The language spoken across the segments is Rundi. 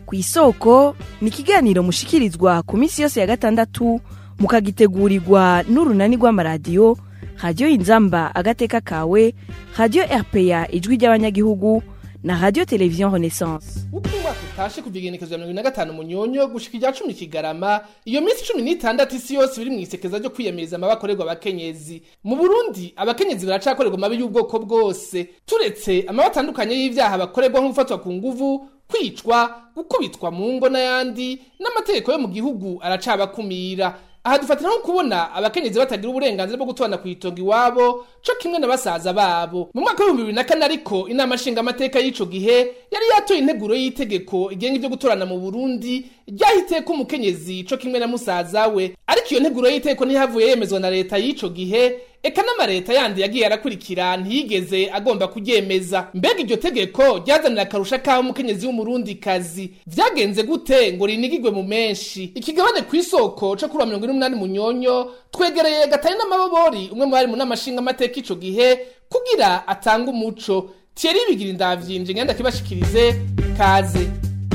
ku isoko ni ikiganiro mushikirizwa ku minsi yose ya gatandatu mukagitegurirwa n'urunani rw'amaradiyo radiyo inzamba agateka kawe radiyo rpa ijwi ry'abanyagihugu na radiyo televiziyo renaissance uko umwaka utashe kuva igenekezo ya mirongo ine na gatanu munyonyo gushika irya cumi kigarama iyo minsi cumi n'itandatu isi yose biri mu isekeza ryo kwiyamiriza amabi akorerwa abakenyezi mu burundi abakenyezi baracakorerwa amabi y'ubwoko bwose turetse amabi atandukanye y'ivyaha bakorerwa nko gufatwa ku nguvu kwicwa gukubitwa mu ngo n'ayandi n'amategeko yo mu gihugu aracabakumira aha dufatira nko kubona abakenyezi batagira uburenganzira bwo gutorana ku itongo iwabo co kimwe na basaza babo mu mwaka w'ibihumbi bibiri na kane ariko inama nshingamateka y'ico gihe yari yatoye integuro y'itegeko igenga ivyo gutorana mu burundi ryahiteye ko umukenyezi co kimwe na musaza we ariko iyo nteguro y'itegeko ntihavuye yemezwa na leta y'ico gihe eka n'amareta yandi yagiye arakurikira ntiyigeze agomba kuryemeza mbega iryo tegeko ryazanira akarusha k'aho umukenyezi w'umurundi kazi vyagenze gute ngo rinigigwe mu menshi ikigabane kw'isoko co kuri wa mirongo ine n'umunani munyonyo twegereye gatari n'amabobori umwe mu bari mu nama nshingamateka ico gihe kugira atange umuco thierry bigira indavyinje ngenda kibashikirize kaze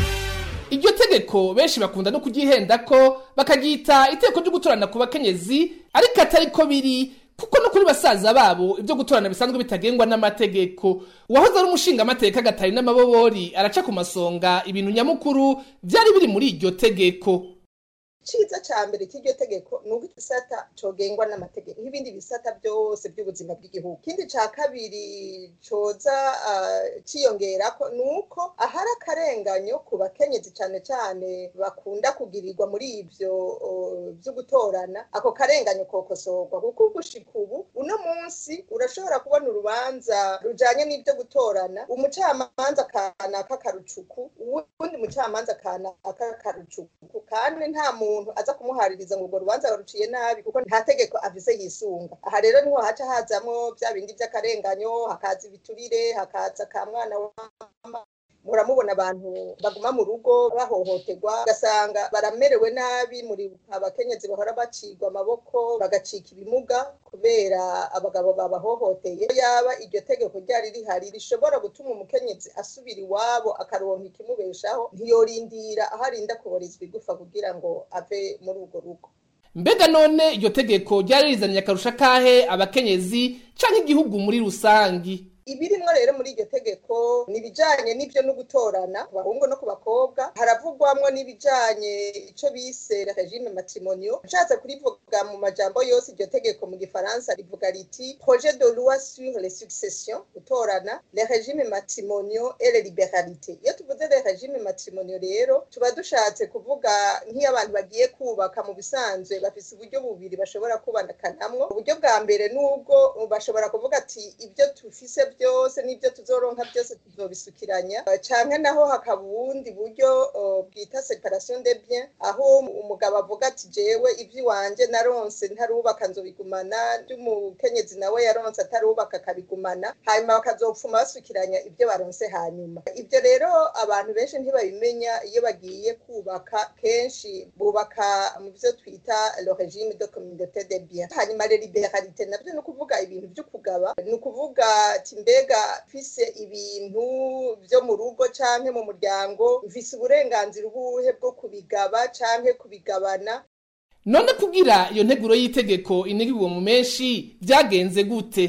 iryo tegeko benshi bakunda no kuryihenda ko bakaryita iteko ryo gutorana ku bakenyezi ariko atari ko biri kuko no kuri basaza babo ibyo gutorana bisanzwe bitagengwa n'amategeko uwahoze ari umushingamateka gatari n'amabobori araca ku masonga ibintu nyamukuru vyari biri muri iryo tegeko iciza ca mbere cy'iryo tegeko ni uko igisata cogengwa n'amategeko nk'ibindi bisata byose by'ubuzima bw'igihugu ikindi ca kabiri coza uh, ciyongerako ni uko ahari akarenganyo ku bakenyezi cane cane bakunda kugirirwa muri ivyo uh, vyo gutorana ako karenganyo kokosorwa kuko gushika ubu uno munsi urashobora kubona urubanza rujanye n'ivyo gutorana umucamanza kanaka karucuku uwundi mucamanza kanaka karucuku kandi nta muntu umuntu aza kumuhaririza ngo urwo rubanza baruciye nabi kuko nta tegeko afise yisunga aha rero niho haca hazamwo vya bindi vy'akarenganyo hakaza ibiturire hakaza ka mwana wa muramubona abantu baguma mu rugo bahohoterwa ugasanga baramerewe nabi muri abakenyezi bahora bacigwa amaboko bagacika ibimuga kubera abagabo babahohoteye yaba iryo tegeko ryari rihari rishobora gutuma umukenyezi asubira iwabo akaronka ikimubeshaho ntiyorindira aho arinda kuborizwa igufa kugira ngo ave muri urwo rugo mbega none iryo tegeko ryari rizaniye akarusha kahe abakenyezi canke igihugu muri rusangi ibirimwo rero muri iryo tegeko ni ibijanye n'ivyo no gutorana ku bahungu no ku bakobwa haravugwamwo n'ibijanye ico bise regime matrimonio nshatse kurivuga mu majambo yose iryo tegeko mu gifaransa rivuga riti projet de loi sur les successions gutorana les régimes matrimoniaux et les liberalités iyo tuvuze les régimes matrimoniaux rero tuba dushatse kuvuga nk'iyo abantu bagiye kubaka mu bisanzwe bafise uburyo bubiri bashobora kubanakanamwo uburyo bwa mbere n'ubwo bashobora kuvuga ati ibyo tufise byose n'ibyo tuzoronka byose tuzobisukiranya canke naho hakaba ubundi buryo bwita separation de bien aho umugabo avuga ati jewe ivy'iwanje naronse ntarubaka nzobigumana ry'umukenyezi nawe yaronse atarubaka akabigumana hanyuma bakazopfuma basukiranya ibyo baronse hanyuma ibyo rero abantu benshi ntibabimenya iyo bagiye kubaka kenshi bubaka mu byo twita le régime de communauté de bien hanyuma le liberalité navyo ni ukuvuga ibintu vyo kugaba ni ukuvuga ati mbega mfise ibintu vyo mu rugo canke mu muryango mfise uburenganzira ubuhe bwo kubigaba canke kubigabana none kugira iyo nteguro y'itegeko inigirwa mu menshi vyagenze gute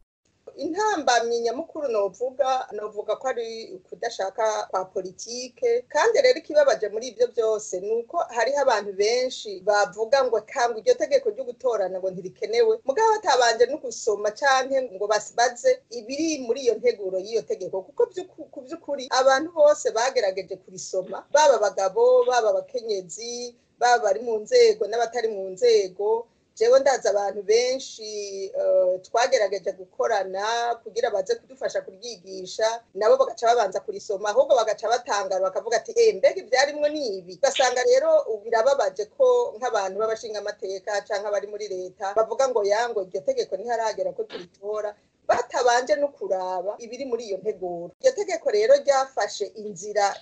intambamyi nyamukuru novuga novuga ko ari kudashaka kwa politike kandi rero ikibabaje muri ibyo byose ni uko hariho abantu benshi bavuga ngo kangwa iryo tegeko ryo gutorana ngo ntirikenewe mugabo batabanje no gusoma canke ngo basibaze ibiri muri iyo nteguro y'iyo tegeko kuko ku by'ukuri abantu bose bagerageje kurisoma baba abagabo baba abakenyezi baba bari mu nzego n'abatari mu nzego jewe ndazi abantu benshi twagerageje gukorana kugira baze kudufasha kuryigisha nabo bagaca babanza kurisoma ahubwo bagaca batangara bakavuga ati eh mbega ibyarimwo ni ibi ugasanga rero birababaje ko nk'abantu b'abashingamateka cyangwa abari muri leta bavuga ngo yango iryo tegeko ntiharagera ko turitora batabanje no kuraba ibiri muri iyo nteguro iryo tegeko rero ryafashe inzira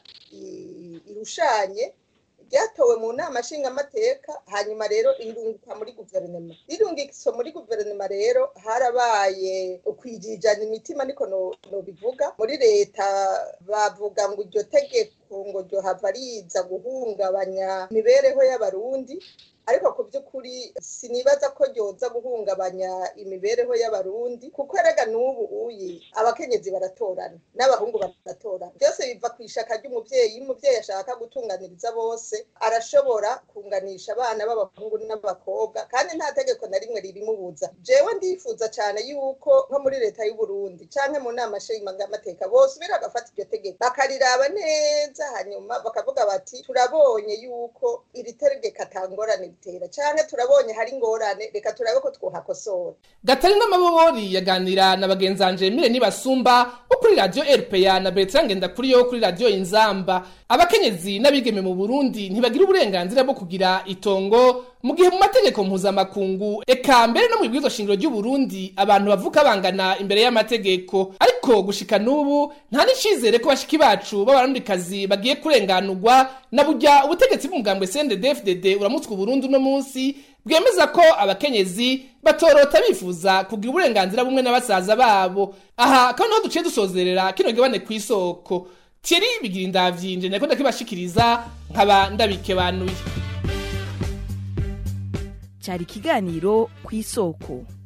irushanye ryatowe mu nama nshingamateka hanyuma rero rirunguka muri guverinoma rirungikiswa muri guverinoma rero harabaye ukwijijana imitima niko nobivuga muri leta bavuga ngo iryo tegeko tegeko ngo ryohava riza guhungabanya imibereho y'abarundi ariko ku by'ukuri sinibaza ko ryoza guhungabanya imibereho y'abarundi kuko erega n'ubu uyi abakenyezi baratorana n'abahungu baratorana byose biva ku ishaka ry'umubyeyi iyo umubyeyi ashaka gutunganiriza bose arashobora kunganisha abana b'abahungu n'abakobwa kandi nta tegeko na rimwe ririmubuza jewe ndifuza cyane yuko nko muri leta y'u Burundi canke mu nama nshingamateka bosubira bagafata iryo tegeko bakariraba neza hanyuma bakavuga bati turabonye yuko iri tegeko atangorane bitera canke turabonye hari ingorane reka turabe ko twohakosora gatarina mabobori yaganira na bagenzanje mire nibasumba bo kuri radio rpa na bertrand ngendakuriyo kuri radio inzamba abakenyezi n'abigeme mu burundi ntibagira uburenganzira bwo kugira itongo mu gihe mu mategeko mpuzamakungu eka mbere no mu bibwirizwa shingiro ry'uburundi abantu bavuka bangana imbere y'amategeko ariko gushika n'ubu nta n'icizere ko bashiki bacu b'abarundikazi bagiye kurenganurwa na burya ubutegetsi bw'umugambwe cndd uramutswe uburundi uno munsi bwemeza ko abakenyezi batorota bifuza kugira uburenganzira bumwe na basaza babo aha kandi niho duciye dusozerera kino gibane ku isoko Thierry bigira indavyinje nako ndakibashikiriza nkaba ndabikebanuye cyari ikiganiro ku isoko